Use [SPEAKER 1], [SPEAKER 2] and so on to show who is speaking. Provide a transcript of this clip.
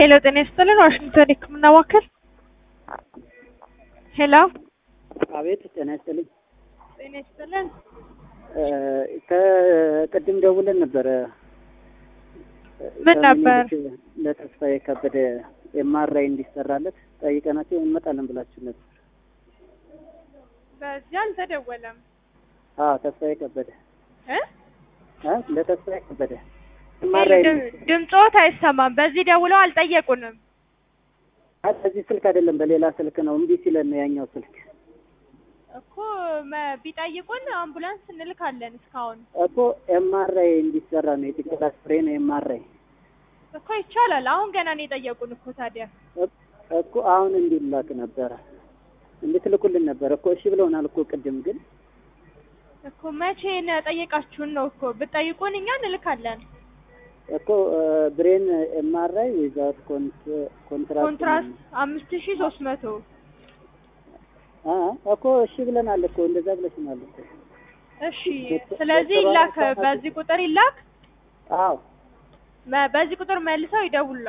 [SPEAKER 1] ሄሎ ጤና ይስጥልን ዋሽንግተን የህክምና ማዕከል ሄሎ
[SPEAKER 2] አቤት ጤና ይስጥልኝ።
[SPEAKER 1] ጤና ይስጥልን
[SPEAKER 2] ከቅድም ደውለን ነበረ።
[SPEAKER 1] ምን ነበር?
[SPEAKER 2] ለተስፋዬ ከበደ ኤምአርአይ እንዲሰራለት ጠይቀናቸው እንመጣለን ብላችሁ ነበር።
[SPEAKER 1] በዚህ አልተደወለም
[SPEAKER 2] አዎ ተስፋዬ ከበደ
[SPEAKER 1] እ
[SPEAKER 2] እ ለተስፋዬ ከበደ ኤምአርአይ
[SPEAKER 1] ድምፆት አይሰማም። በዚህ ደውለው አልጠየቁንም።
[SPEAKER 2] በዚህ ስልክ አይደለም በሌላ ስልክ ነው። እምቢ ሲለን ነው ያኛው ስልክ
[SPEAKER 1] እኮ መ- ቢጠይቁን አምቡላንስ እንልካለን። እስካሁን
[SPEAKER 2] እኮ ኤምአርአይ እንዲሰራ ነው የጭንቅላት ፍሬን ኤምአርአይ
[SPEAKER 1] እኮ ይቻላል። አሁን ገና ነው የጠየቁን እኮ ታዲያ
[SPEAKER 2] እኮ አሁን እንዲላክ ነበረ እንድትልኩልን ነበረ እኮ እሺ ብለውናል እኮ ቅድም ግን
[SPEAKER 1] እኮ መቼ ነው ጠየቃችሁን? ነው እኮ ብትጠይቁን እኛ እንልካለን።
[SPEAKER 2] እኮ ብሬን ኤምአርአይ ዊዛውት ኮንትራክት
[SPEAKER 1] ኮንትራስት አምስት ሺ ሶስት መቶ
[SPEAKER 2] አ እኮ እሺ ብለናል እኮ እንደዛ ብለሽናል እኮ
[SPEAKER 1] እሺ። ስለዚህ ይላክ፣ በዚህ ቁጥር ይላክ።
[SPEAKER 2] አዎ
[SPEAKER 1] መ- በዚህ ቁጥር መልሰው ይደውሉ